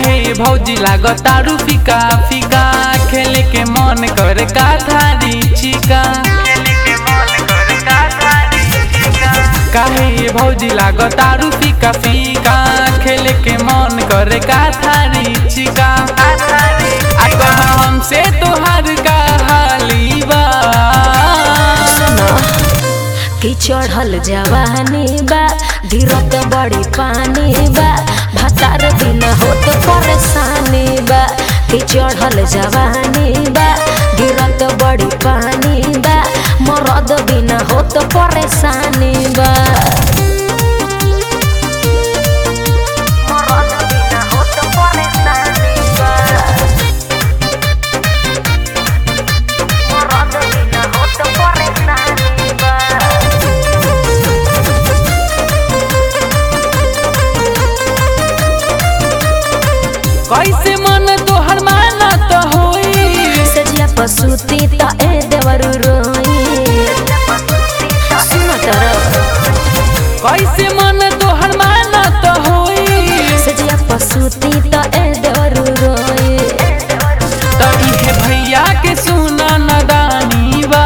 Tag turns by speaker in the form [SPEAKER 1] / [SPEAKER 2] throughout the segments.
[SPEAKER 1] काहे भौजी लागतारू फीका फीका खेले के मन करे का थारी चिका काहे भौजी लागतारू फीका फीका खेले के मन करे का थारी चिका आ कह हमसे तोहार का हाली बा
[SPEAKER 2] कि चढ़ल जवानी बा गिरत बड़ी पानी बा भतार बिना होत परेशानी बा कि चढ़ल जवानी बा गिरत बड़ी पानी बा मरद बिना होत परेशानी बा मरद बिना होत परेशानी बा मरद बिना होत परेशानी बा
[SPEAKER 1] कैसे मन तोहर माना तो होई
[SPEAKER 2] सजिया पसुती त ए देवरु रोई सुन तर
[SPEAKER 1] कैसे मन तोहर माना तो होई
[SPEAKER 2] सजिया पसुती त ए देवरु रोई
[SPEAKER 1] तो इहे भैया के सुना नदानी बा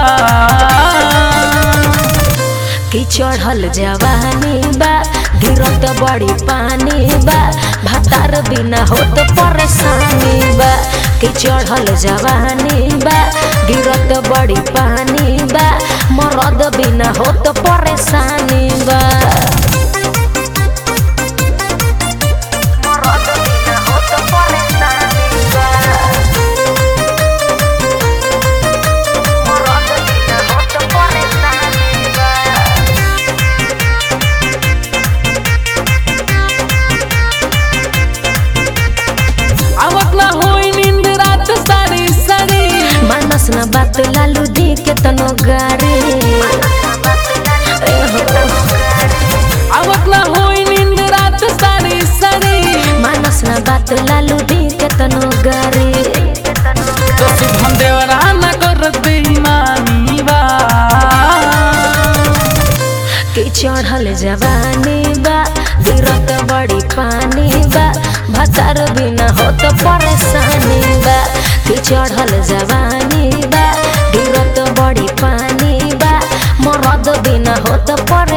[SPEAKER 2] कि चढ़ल जवानी बा गिरत बड़ी पानी बा भातार बिना होत परेशानी बा कि चढ़ल जवानी बा गिरत बड़ी पानी बा मरद बिना होत परेशानी बा मरद बिना होत परेशानी बा मरद बिना होत परेशानी बा
[SPEAKER 1] आवत ना होई नींद रात सारी सारी
[SPEAKER 2] मानस न बात लालू दी के तनो गारे
[SPEAKER 1] आवत ना होई नींद रात सारी सारी
[SPEAKER 2] मानस न बात लालू दी के तनो गारे
[SPEAKER 1] तो शुभम देवरा ना करत बेईमानी बा
[SPEAKER 2] कि चढ़ल जवानी बा गिरत बड़ी पानी बा भतार बिना होत परेशानी बा कि चढ़ल जवानी बा गिरत बड़ी पानी बा मरद बिना होत पर